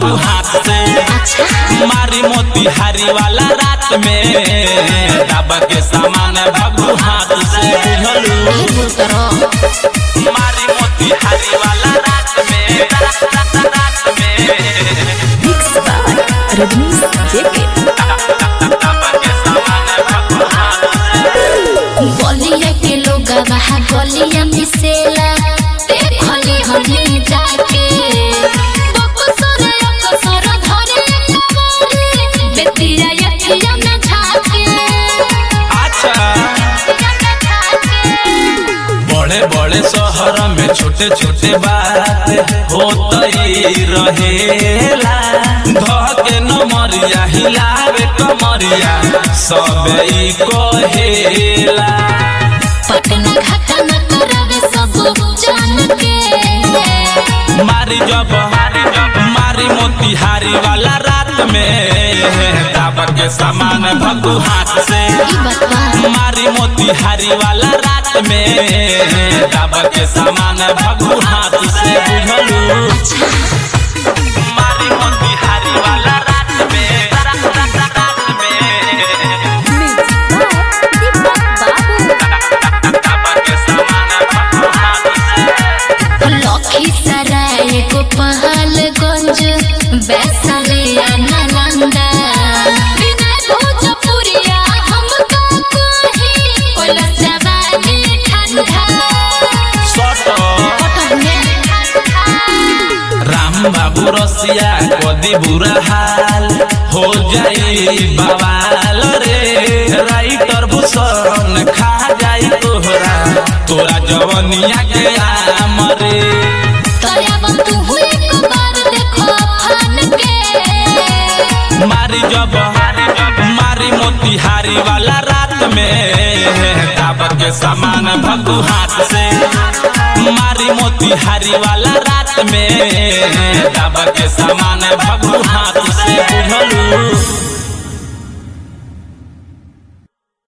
भगू हाथ से मारी मोतिहारी वाला रात में दाबा के सामान भगू हाथ से बुझलू मारी मोतिहारी वाला रात में रात रात में Mixed by Rajnish JK. दाबा के सामान भगू हाथ से गलिया के लोग वहाँ गलिया मिसेला देखली हमनी जाके बकसर अकसर धरे कमरी बेतिया यखिया में झाके अच्छा बड़े बड़े शहर में छोटे छोटे बात होतई रहेला धके नमरिया हिलावे कमरिया सब ई कहेला पटना घाटा न करावे सब जान के मारी जब मारी मोतिहारी वाला रात में दाबा के सामान भगू हाथ से ई बतवा मारी मोतिहारी वाला रात में दाबा के सामान भगू हाथ से बुझलू मारी मोतिहारी वाला रात में रात रात रात में दाबा के सामान भगू हाथ से लखीसराय गोपालगंज वैशाली नालंदा विनय भोजपुरिया हमका कही कोलस जवानी ठंडा सट राम बाबू रसिया कदी बुरा हाल हो जाई बवाल रे राइटर भूषण खा जाई तोहरा तोरा जवनिया के आम रे तयाब तू एक बार देखो फान के मारी जब मारी मोतिहारी वाला रात में दाब के सामान भगू हाथ से मारी मोतिहारी वाला रात में दाब के सामान भगू हाथ से बुझलू